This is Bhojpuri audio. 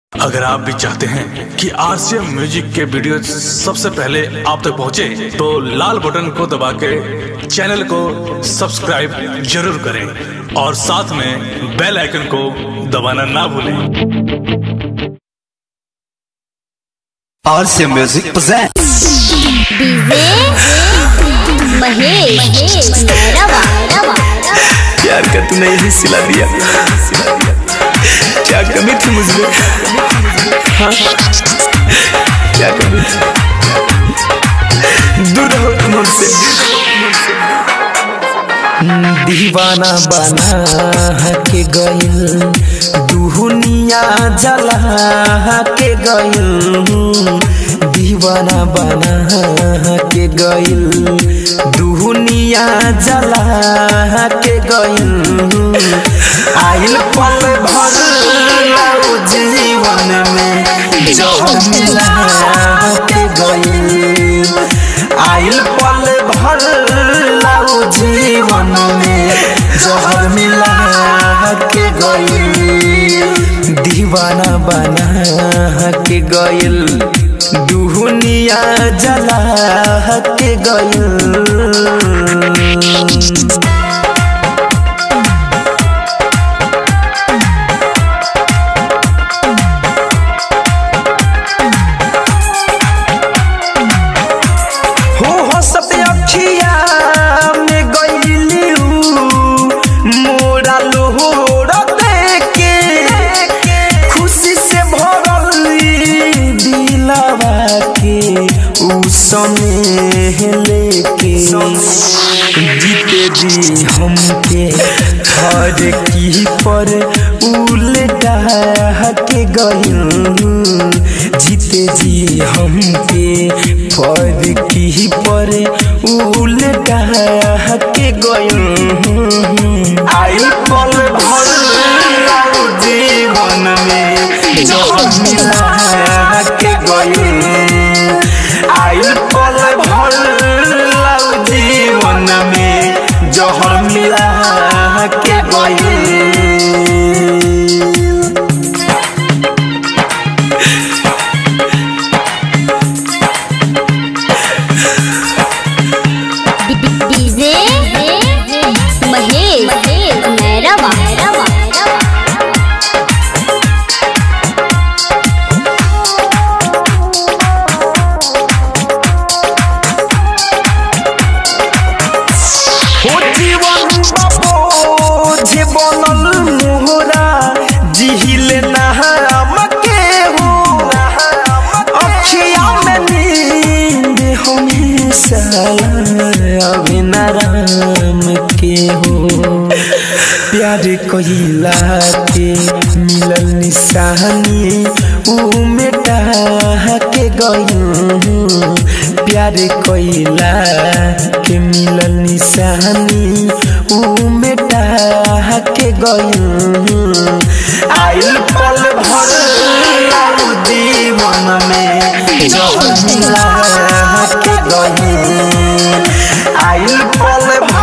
अगर आप भी चाहते हैं कि आरसीएम म्यूजिक के वीडियो सबसे पहले आप तक पहुंचे, तो लाल बटन को दबा के चैनल को सब्सक्राइब जरूर करें और साथ में बेल आइकन को दबाना ना भूलें RC Music presents DJ Mahesh रवा रवा प्यार का तूने यही सिला दिया क्या कमी थी मुझमें हाँ? क्या कमी थी दूर रहो तुम हमसे दीवाना बना के गइल दुनिया जला के गइल दीवाना बना के गइल दुनिया जला के गइल आइल पल भर लाओ जीवन में जहर मिला के गइल आइल पल भर लाओ जीवन में जहर मिला के गइल दीवाना बना के गइल दुनिया जला के गइल हो हंसत अखिया में गइली मोरा लोहर देके खुशी से भरली दिलवा के उ समय लेके जीते जी हमके हर की पर उल्टा के गइल जीते जी हमके पर की पर उल्टा के गइल आई पल भर लाओ जीवन में जहर मिला के गइल आई पल भर लाओ जीवन में जहर मिला के गइल डीजे महेश रवा रवा हो जीवन बाबो जे बनल मोहरा जिहिल नहरम के हो अखिया में नींद हमेशा अभिनराम के हो प्यार कहिला के मिलल निशानी ऊ मिटा के गयूं प्यार कइला के मिलल निशानी ऊ मिटा के गयूं आइल पल भर लाऊ जीवन में जहर मिला के गयूं आइल पल भर